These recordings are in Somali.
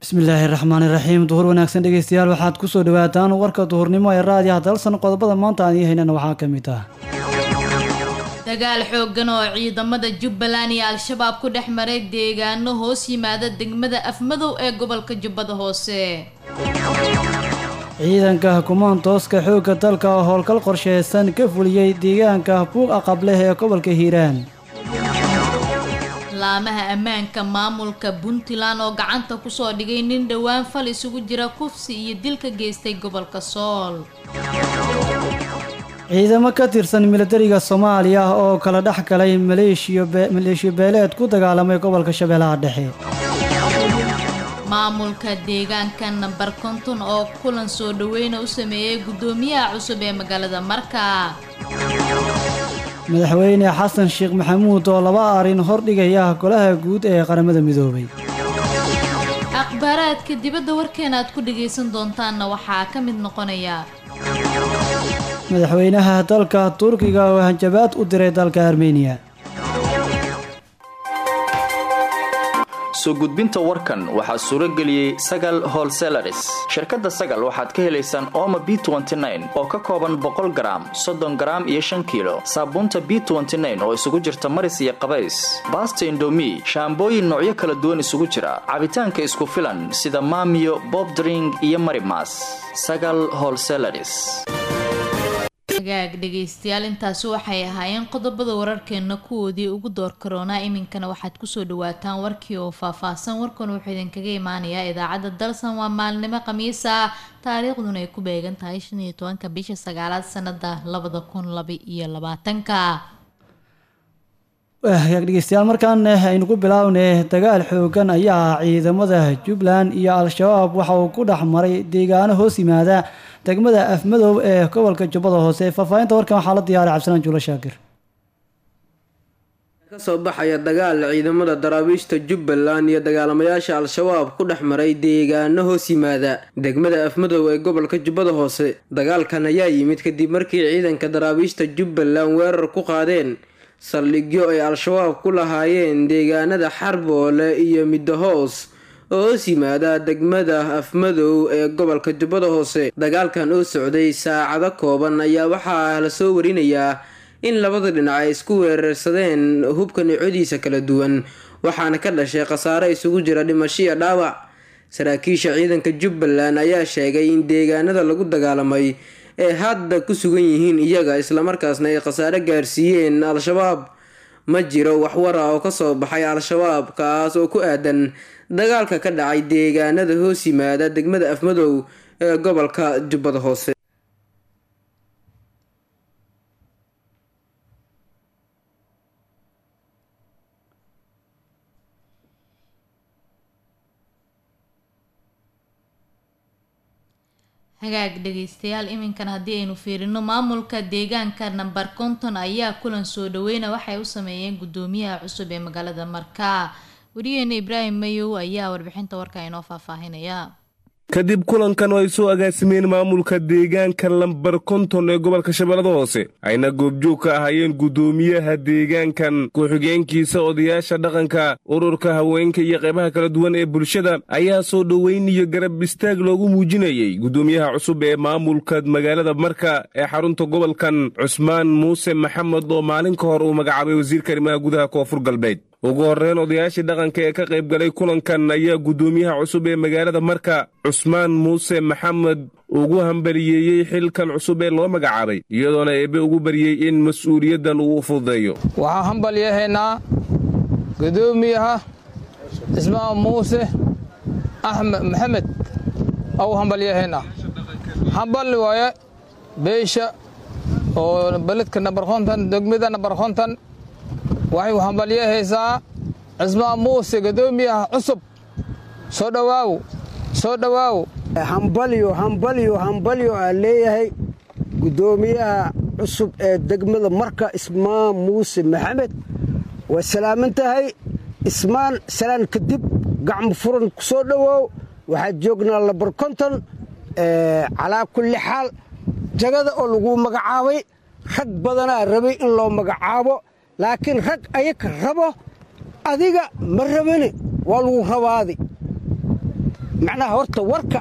bismillaahi raxmaani raxiim duhur wanaagsan dhegeystayaal waxaad kusoo dhawaataan warka duhurnimo ee raadiyaha dalsan qodobada maanta aan ii haynana waxaa ka mid ah dagaal xooggan oo ciidamada jubbaland iyo al-shabaab ku dhex maray deegaano hoos yimaada degmada afmadow ee gobolka jubbada hoose ciidanka kumaantooska xoogga dalka oo howlgal qorsheysan ka fuliyey deegaanka buuq aqableh ee gobolka hiiraan laamaha ammaanka maamulka puntland oo gacanta kusoo dhigay nin dhowaan fal isugu jira kufsi iyo dil ka geystay gobolka sool ciidamo ka tirsan milatariga soomaaliya oo kala dhex galay maleeshiyo beeleed ku dagaalamay gobolka shabeellaha dhexe maamulka deegaanka namber konton oo kulan soo dhaweyna u sameeyey guddoomiyaha cusub ee magaalada marka madaxweyne xasan sheekh maxamuud oo laba arrin hordhigaya golaha guud ee qaramada midoobay akhbaaraadka dibadda warkeena aad ku dhagaysan doontaanna waxaa ka mid noqonaya madaxweynaha dalka turkiga oo hanjabaad u diray dalka armeniya soo gudbinta warkan waxaa suuro geliyey sagal holselaris shirkadda sagal waxaad ka helaysaan ooma b oo ka kooban boqol garaam soddon garaam iyo shan kiilo saabuunta b oo isugu jirta maris iyo qabays baasta indomi shaambooyin noocyo kala duwan isugu jira cabitaanka isku filan sida maamiyo bobdring iyo marimas sagal holselaris hagaag dhegaystayaal intaasi waxay ahaayeen qodobada wararkeena kuwoodii ugu door karoonaa iminkana waxaad kusoo dhawaataan warkii oo faahfaahsan warkan wuxuu idinkaga imaanayaa idaacadda dalsan waa maalnimo khamiisa taariikhduna ay ku beegan tahay shan iyo tobanka bisha sagaalaad sanada labada kun laba iyo labaatanka hagaag dhegeystayaal markaan aynu ku bilaabnay dagaal xoogan ayaa ciidamada jubbaland iyo al-shabaab waxa uu ku dhex maray deegaano hoos yimaada degmada afmadow ee gobolka jubbada hoose faahfaahinta warkan waxaa la diyaaray cabdisalaan juulo shaakir kasoo baxaya dagaal ciidamada daraabiishta jubbaland iyo dagaalamayaasha al-shabaab ku dhex maray deegaano hoos yimaada degmada afmadow ee gobolka jubbada hoose dagaalkan ayaa yimid kadib markii ciidanka daraabiishta jubbaland weerar ku qaadeen saldhigyo ay al-shabaab ku lahaayeen deegaanada xarboole iyo middahoos oo hoos yimaada degmada afmadow ee gobolka jubbada hoose dagaalkan oo socday saacado kooban ayaa waxaa lasoo warinayaa in labada dhinac ay isku weerarsadeen hubka nicodiisa kala duwan waxaana ka dhashay khasaare isugu jira dhimasho iyo dhaawac saraakiisha ciidanka jubbaland ayaa sheegay in deegaanada lagu dagaalamay ee hadda ku sugan yihiin iyaga islamarkaasna ay khasaare gaarsiiyeen al-shabaab ma jiro waxwara oo kasoo baxay al-shabaab kaas oo ku aadan dagaalka ka dhacay deegaanada hoos yimaada degmada afmadow ee gobolka jubbada hoose hagaag dhegaystayaal iminkan haddii aynu fiirino maamulka deegaanka namber konton ayaa kulan soo dhaweyna waxay u sameeyeen guddoomiyaha cusub ee magaalada marka wariyaheena ibraahim mayow ayaa warbixinta warka inoo faahfaahinaya kadib kulankan oo ay soo agaasimeen maamulka deegaanka lambar konton ee gobolka shabeellada hoose ayna goobjoog ka ahaayeen guddoomiyaha deegaankan ku-xigeenkiisa odayaasha dhaqanka ururka haweenka iyo qaybaha kala duwan ee bulshada ayaa soo dhoweyn iyo garab istaag loogu muujinayey guddoomiyaha cusub ee maamulka magaalada marka ee xarunta gobolkan cusmaan muuse maxamed oo maalin ka hor uu magacaabay wasiirka arrimaha gudaha koonfur galbeed ugu horreyn odayaashii dhaqanka ee ka qayb galay kulankan ayaa guddoomiyaha cusub ee magaalada marka cusmaan muuse maxamed ugu hambaliyeeyey xilkan cusub ee loo magacaabay iyadoona eebbe ugu baryey in mas-uuliyaddan uu u fududeeyo waxaan hambalyahaynaa guddoomiyaha cismaan muuse axmed maxamed au hambalyahaynaa hamballi waaye beesha oo beledka nambar konton degmada nambar konton waxay u hambalyahaysaa cismaan muuse guddoomiyaha cusub soo dhowaaw soo dhowaaw hambalyo hambalyo hambalyo aa leeyahay guddoomiyaha cusub ee degmada marka ismaan muuse maxamed waa salaaman tahay ismaan salaan kadib gacmo furan ku soo dhowoow waxaad joognaa labar konton calaa kulli xaal jagada oo lagu magacaabay rag badanaa rabay in loo magacaabo laakiin rag ayaka rabo adiga ma rabani waa lagu rabaadi macnaha horta warka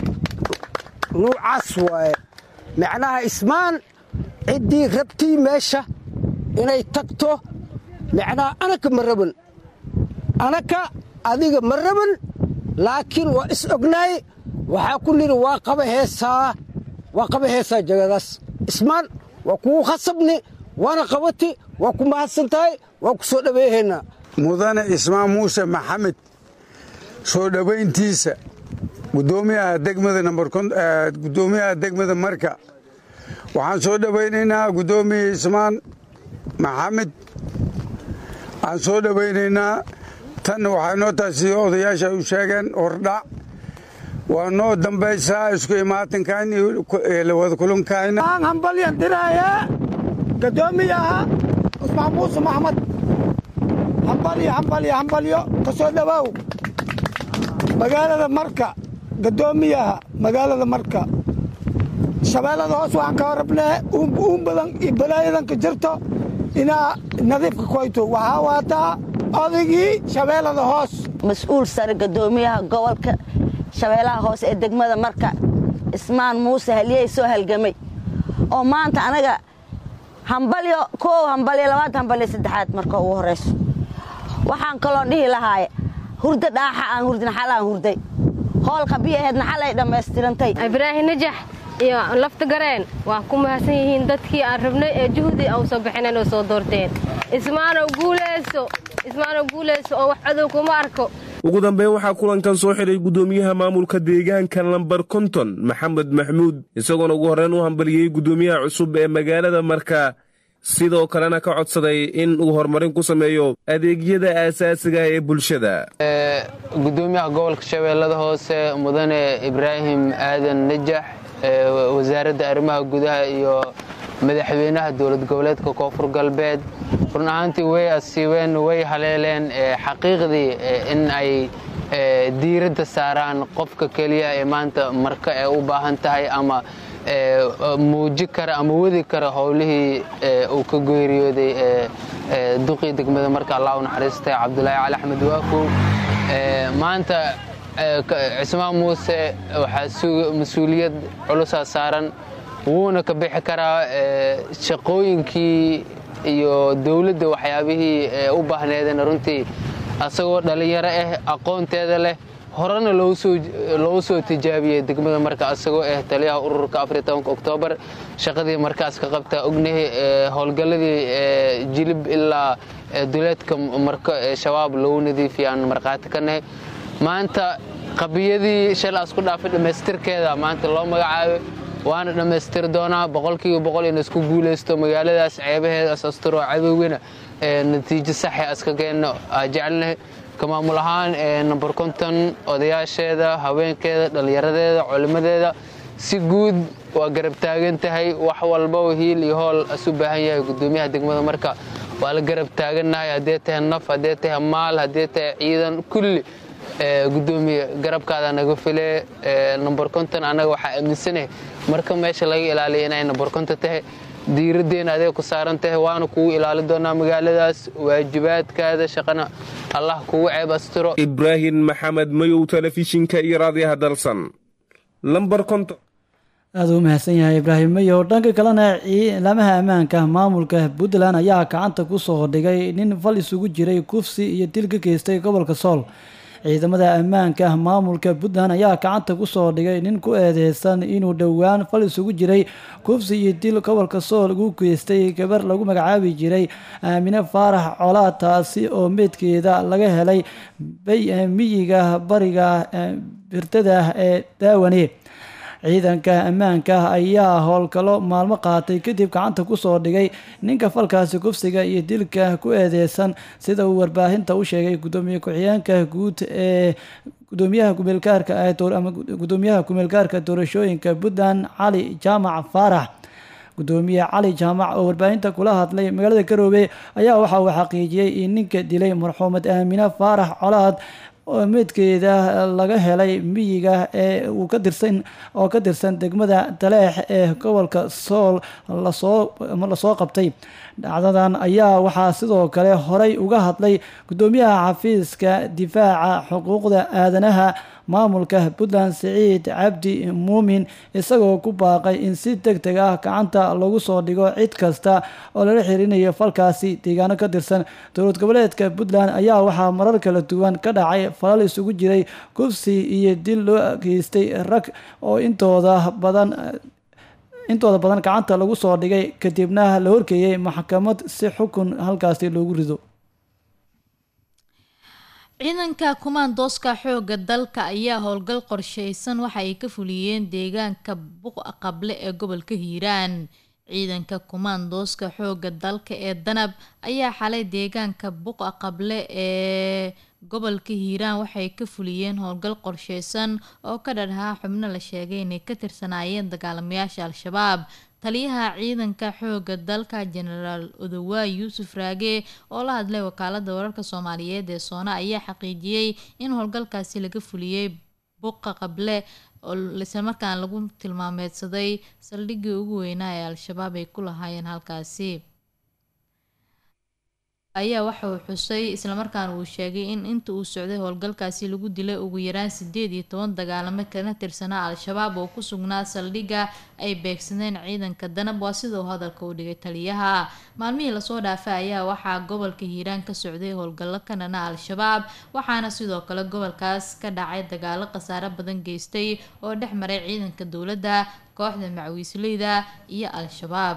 nuucaas waaye macnaha ismaan ciddii rabtii meesha inay tagto macnaha anaka ma raban anaka adiga ma raban laakiin waa is ognaay waxaa ku nidhi waa qaba heesaa waa qaba heesaa jagadaas ismaan waa kugu khasabni waana qabati waa ku mahadsan tahay waa ku soo dhaweehaynaa mudane ismaan muuse maxamed soo dhowayntiisa gudoomiyaha degmada gudoomiyaha degmada marka waxaan soo dhowaynaynaa gudoomiya ismaan maxamed waxaan soo dhowaynaynaa tan waxay noo tahay sidii odayaasha u sheegeen hordhac waa noo dambaysaa isku imaatinkan iyo lawada kulankayna aan hambalyan diraya gadoomiyaha cusmaan muuse maxamed hambalyo hambalyo hambalyo ka soo dhowaaw magaalada marka gadoomiyaha magaalada marka shabeellada hoos waxaan ka horabnee uun badan iyo balaayadan ka jirto inaa nadiifka koyto waxaa waataa odaygii shabeellada hoos mas-uul sare gadoomiyaha gobolka shabeellaha hoose ee degmada marka ismaan muuse haliyey soo halgamay oo maanta anaga hambalyo koow hambalyo labaad hambalyo saddexaad marka ugu horrayso waxaan kaloo dhihi lahaaye hurda dhaaxa aan hurdin xal aan hurday hoolka biyaheedna xal ay dhammaystirantay ibraahim najax iyo lafta gareen waa ku mahadsan yihiin dadkii aan rabnay ee juhdi au soo bixineen oo soo doorteen ismaanow guulayso ismaanow guulayso oo wax cadow kuma arko ugu dambeyn waxaa kulankan soo xidhay gudoomiyaha maamulka deegaanka lambar konton maxamed maxmuud isagoona ugu horreyn u hambaliyey gudoomiyaha cusub ee magaalada marka sidoo kalena ka codsaday in uu horumarin ku sameeyo adeegyada aasaasiga ee bulshada gudoomiyaha gobolka shabeellada hoose mudane ibraahim aadan najax wasaaradda arrimaha gudaha iyo madaxweynaha dowlad goboleedka koonfur galbeed run ahaantii way asiibeen way haleeleen xaqiiqdii in ay diiradda saaraan qofka keliya ee maanta marka ee u baahan tahay ama muuji kara ama wadi kara howlihii uu ka geeriyooday duqii degmada marka allah u naxariistay cabdulaahi cali axmed waakow maanta cismaan muuse waxaa mas-uuliyad culusaa saaran wuuna ka bixi karaa shaqooyinkii iyo dowladda waxyaabihii u baahneedeen runtii asagoo dhallinyaro ah aqoonteeda leh horena loogu soo tijaabiyey degmada marka asagoo ah taliyaha ururka oktoobar shaqadii markaas ka qabtaa ognahay howlgalladii jilib ilaa duleedka marko ee shabaab loogu nadiifiya aan markhaati ka nahay maanta qabiyadii shalaas ku dhaafay dhammaystirkeeda maanta loo magacaabay waana dhammaystiri doonaa boqolkiiba boqol ina isku guulaysto magaaladaas ceebaheedaas asturoo cadowgana natiijo saxe aska keenno aa jecelnahay ka maamul ahaan number konton odayaasheeda haweenkeeda dhallinyaradeeda culimadeeda si guud waa garab taagan tahay wax walbaba hiil iyo hool asu baahan yahay gudoomiyaha degmada marka waa la garab taagannahay haddee tahay naf haddee tahay maal haddee tahay ciidan kulli gudoomiye garabkaada naga file number konton annaga waxaa aaminsanahay marka meesha laga ilaaliya inay number konton tahay diiraddeena adeeg ku saaran tahay waana kugu ilaali doonaa magaaladaas waajibaadkaada shaqana allah kugu ceeb astiro ibraahim maxamed mayow telefishinka iyo raadiyaha dalsan lambar konton aada u mahadsan yahay ibraahim mayow dhanka kalena ciidamaha ammaanka maamulka puntland ayaa gacanta ku soo dhigay nin fal isugu jiray kufsi iyo dil ka geystay gobolka sool ciidamada ammaanka maamulka puntland ayaa gacanta ku soo dhigay nin ku eedeysan inuu dhowaan fal isugu jiray kufsi iyo dil gobolka sool ugu geystay gabar lagu magacaabi jiray aamine faarax colaad taasi oo meydkeeda laga helay miyiga bariga birtada ee daawane ciidanka ammaanka ayaa howlgalo maalmo qaatay kadib gacanta kusoo dhigay ninka falkaasi kufsiga iyo dilka ku eedeysan sida uu warbaahinta u sheegay gudoomiye ku-xigeenka guud ee gudoomiyaha kumeelgaarka ama gudoomiyaha kumeelgaarka doorashooyinka puntland cali jaamac faarax gudoomiye cali jaamac oo warbaahinta kula hadlay magaalada garoobe ayaa waxa uu xaqiijiyey in ninka dilay marxuumad aamine faarax colaad oo meydkeeda laga helay miyiga ee uu ka tirsan oo ka tirsan degmada daleex ee gobolka sool lasoo lasoo qabtay dhacdadan ayaa waxaa sidoo kale horey uga hadlay gudoomiyaha xafiiska difaaca xuquuqda aadanaha maamulka puntland siciid cabdi muumin isagoo ku baaqay in si deg deg ah gacanta lagu soo dhigo cid kasta oo lala xiriirinayo falkaasi deegaano ka tirsan dowlad goboleedka puntland ayaa waxaa marar kala duwan ka dhacay falal isugu jiray kufsi iyo dil loo geystay rag oo intooda badan intooda badan gacanta lagu soo dhigay kadibna la horkeeyey maxkamad si xukun halkaasi loogu rido ciidanka kumaandooska xooga dalka ayaa howlgal qorsheysan waxa ay ka fuliyeen deegaanka buqa qable ee gobolka hiiraan ciidanka kumaandooska xooga dalka ee danab ayaa xalay deegaanka buqa qable ee gobolka hiiraan waxay ka fuliyeen howlgal qorsheysan oo ka dharhaa xubno la sheegay inay ka tirsanaayeen dagaalamayaasha al-shabaab taliyaha ciidanka xooga dalka jenaraal odowaay yuusuf raage oo la hadlay wakaalada wararka soomaaliyeed ee soona ayaa xaqiijiyey in howlgalkaasi laga fuliyey buqa qable oo islamarkaan lagu tilmaameedsaday saldhiggii ugu weynaa ee al-shabaab ay ku lahaayeen halkaasi ayaa waxa uu xusay islamarkaana uu sheegay in inta uu socday howlgalkaasi lagu dilay ugu yaraan sideed iyo toban dagaalamo kana tirsanaa al-shabaab oo ku sugnaa saldhigga ay beegsadeen ciidanka danab waa sida uu hadalka u dhigay taliyaha maalmihii lasoo dhaafay ayaa waxaa gobolka hiiraan ka socday howlgallo ka dhana al-shabaab waxaana sidoo kale gobolkaas ka dhacay dagaalo khasaare badan geystay oo dhex maray ciidanka dowladda kooxda macwiisleyda iyo al-shabaab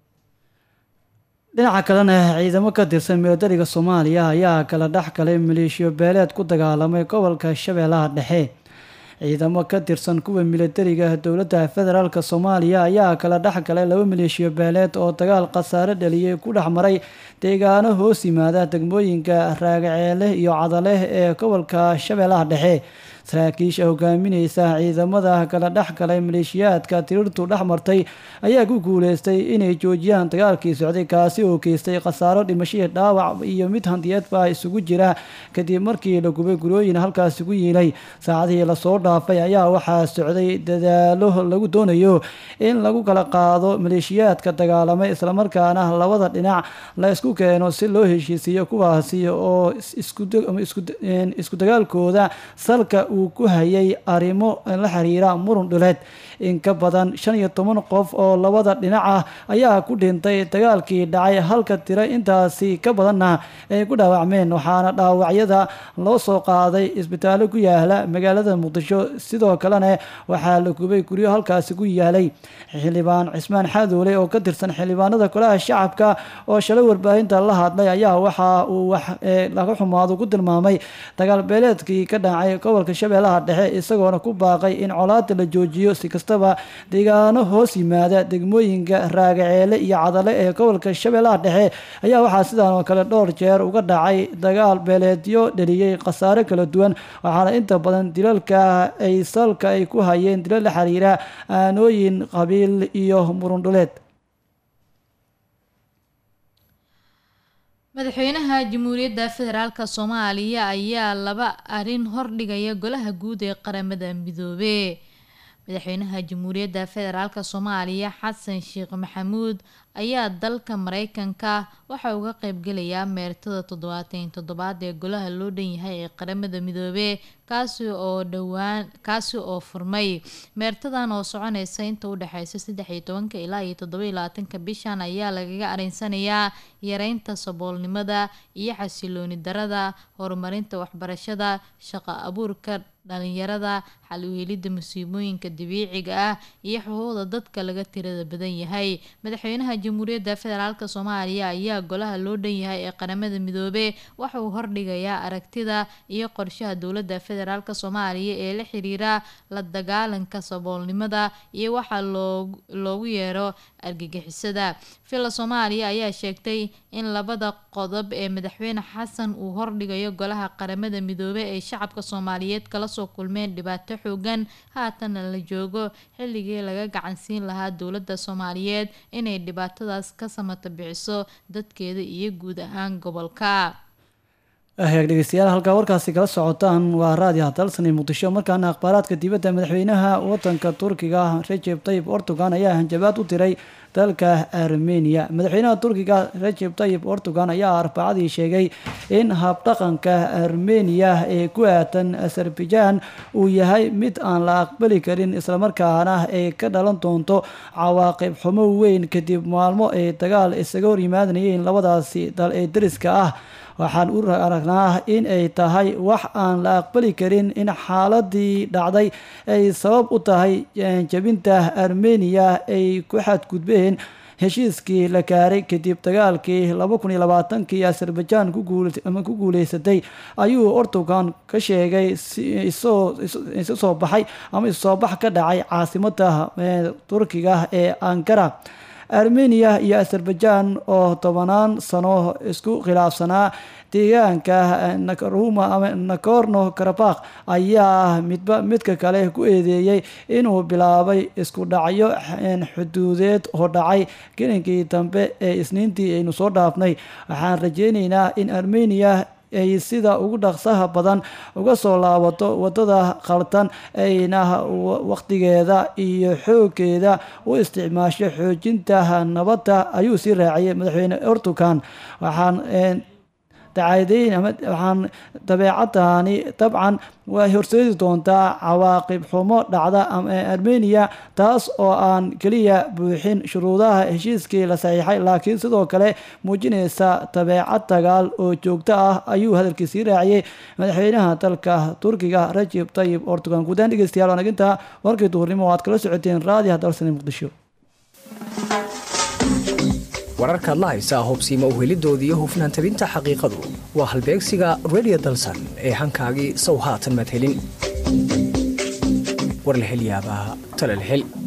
dhinaca kalena ciidamo ka tirsan milatariga soomaaliya ayaa kala dhex galay maleeshiyo beeleed ku dagaalamay gobolka shabeellaha dhexe ciidamo ka tirsan kuwa milatariga dowladda federaalk soomaaliya ayaa kala dhex galay laba maleeshiyo beeleed oo dagaal khasaare dhaliyay ku dhex maray deegaano hoos yimaada degmooyinka raagaceele iyo cadaleh ee gobolka shabeellaha dhexe saraakiisha hogaamineysa ciidamada kala dhex galay maleeshiyaadka tirirtu dhex martay ayaa ku guuleystay inay joojiyaan dagaalkii socday kaasi oo geystay khasaaro dhimashihii dhaawac iyo mid hantiyeedba isugu jira kadib markii la gubay gurooyin halkaasi ku yiilay saacadihii lasoo dhaafay ayaa waxaa socday dadaalo lagu doonayo in lagu kala qaado maleeshiyaadka dagaalamay islamarkaana labada dhinac la isku keeno si loo heshiisiiyo kuwaasi oo isku dagaalkooda salka uu ku hayay arrimo la xiriira murun dhuleed in ka badan shan iyo toban qof oo labada dhinac ah ayaa ku dhintay dagaalkii dhacay halka tiro intaasi ka badanna ay ku dhaawacmeen waxaana dhaawacyada loo soo qaaday isbitaallo ku yaala magaalada muqdisho sidoo kalena waxaa la gubay guryo halkaasi ku yaalay xildhibaan cismaan xaadoole oo ka tirsan xildhibaanada golaha shacabka oo shalay warbaahinta la hadlay ayaa waxa uu wax laga xumaado ku tilmaamay dagaal beeleedkii ka dhacay gobolka shabeellaha dhexe isagoona ku baaqay in colaada la joojiyo si kastaba deegaano hoos yimaada degmooyinka raagaceele iyo cadale ee gobolka shabeellaha dhexe ayaa waxaa sidaan oo kale dhowr jeer uga dhacay dagaal beeleedyo dheliyey khasaare kala duwan waxaana inta badan dilalka ay salka ay ku hayeen dilal la xiriira aanooyin qabiil iyo murundhuleed madaxweynaha jamhuuriyadda federaalk soomaaliya ayaa laba arrin hordhigaya golaha guud ee qaramada midoobe madaxweynaha jamhuuriyadda federaalk soomaaliya xasan sheekh maxamuud ayaa dalka mareykanka waxa uga qeybgelayaa meertada toddobaatan toddobaad ee golaha loo dhan yahay ee qaramada midoobe kaasi oo dhowaan kaasi oo furmay meertadan oo soconeysa inta u dhexeysa saddex iyo tobanka ilaa iyo toddoba iyo labaatanka bishan ayaa lagaga arinsanayaa yareynta saboolnimada iyo xasilooni darada horumarinta waxbarashada shaqo abuurka dhalinyarada xal u helidda musiibooyinka dabiiciga ah iyo xuquuqda dadka laga tirada badan yahay madaxweynaha jamhuuriyadda federaalk soomaaliya ayaa golaha loo dhan yahay ee qaramada midoobe waxa uu hordhigayaa aragtida iyo qorshaha dowladda federaalk soomaaliya ee la xiriira la dagaalanka saboolnimada iyo waxaa loogu yeero argagixisada villa soomaaliya ayaa sheegtay in labada qodob ee madaxweyne xasan uu hordhigayo golaha qaramada midoobe ee shacabka soomaaliyeed kala soo kulmeen dhibaato xoogan haatana la joogo xilligii laga gacansiin lahaa dowladda soomaaliyeed inay dhibaatadaas ka samata bixiso dadkeeda iyo guud ahaan gobolka ahyaag dhegeystayaal halkaa warkaasi kala socotaan waa raadiyo hadalsan ee muqdisho markaana akhbaaraadka dibadda madaxweynaha wadanka turkiga recep tayyib erdogan ayaa hanjabaad u diray dalka armeniya madaxweynaha turkiga rajeb tayib erdogan ayaa arbacadii sheegay in habdhaqanka armeniya ee ku aatan azerbaijan uu yahay mid aan la aqbali karin islamarkaana ay ka dhalan doonto cawaaqib xumo weyn kadib maalmo ay dagaal isaga hor yimaadnayeen labadaasi dal ee dariska ah waxaan u aragnaa in ay tahay wax aan la aqbali karin in xaaladii dhacday ay sabab u tahay jabinta armeniya ay ku xadgudbeen heshiiskii la gaaray kadib dagaalkii laba kun iyo labaatankii azerbaijan ku guuleysatay ayuu erdogan ka sheegay isu soo baxay ama isu soo bax ka dhacay caasimada turkiga ee ankara armeniya iyo azerbaijan oo tobanaan sano isku khilaafsanaa deegaanka nakruma ama nakorno karabakh ayaa midba midka kale ku eedeeyey inuu bilaabay isku dhacyo xuduudeed oo dhacay gelinkii dambe ee isniintii aynu soo dhaafnay waxaan rajeyneynaa in armeniya ay sida ugu dhaqsaha badan uga soo laabato wadada khaldan ayna waqtigeeda iyo xooggeeda u isticmaasho xoojinta nabadda ayuu sii raaciyay madaxweyne erdogan waxaan dacaadeyn ama waxaan dabeecadani dabcan way horseedi doontaa cawaaqib xumo dhacda armeniya taas oo aan keliya buuxin shuruudaha heshiiskii la saxiixay laakiin sidoo kale muujinaysa dabeecad dagaal oo joogto ah ayuu hadalkiisii raaciyey madaxweynaha dalka turkiga rajib tayib erdogan guudaan dhegeystayaal wanaginta warkii duhurnimo o aad kala socoteen raadiha dalsani muqdisho wararkaad la haysaa hubsiima uhelidooda iyo hufnaan tabinta xaqiiqadu waa halbeegsiga redio dalsan ee hankaagii sow haatan madhelin war la hel yaabaa tala la hel